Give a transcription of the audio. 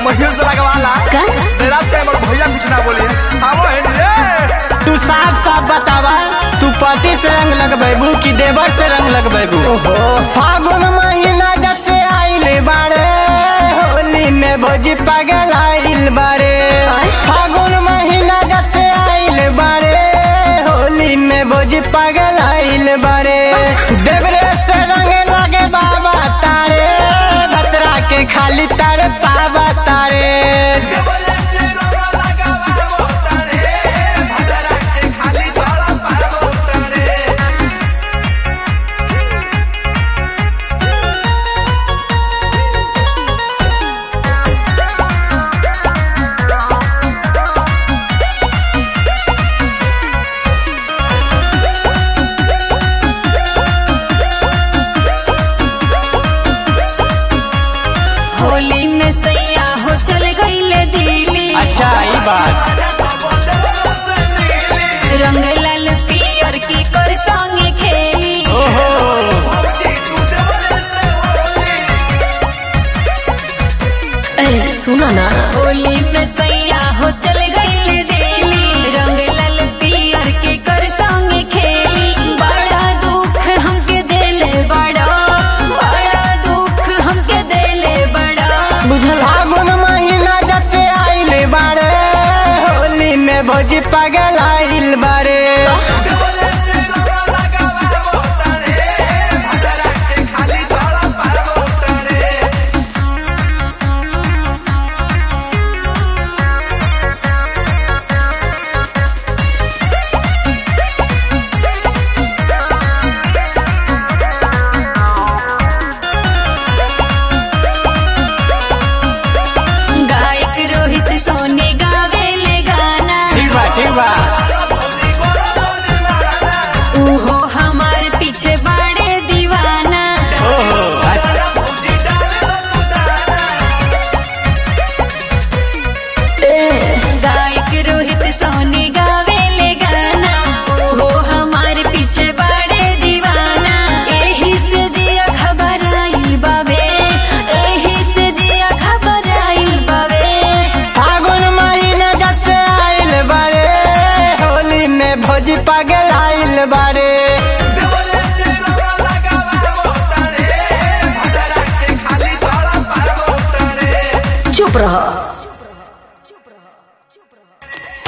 महियों से लगवाला का? मेरा ते बड़ भैया कुछ ना बोले आवो है रे तू साफ साफ बतावा तू पति से रंग लगबेबू कि देवर से रंग लगबेबू फागुन महीना जब से आइल बाड़े होली में भोजी पागल आइल बाड़े आय? फागुन महीना जब से आइल बाड़े होली में भोजी पागल आइल बाड़े देवरे से रंग लगे बाबा तारे भतरा के खाली तारे पावा तारे होली में सैया हो चल गईले दिल्ली अच्छा ई बात रंग लाल पियर की कर संगे खेली ओहो ए सुना ना होली में सैया हो चल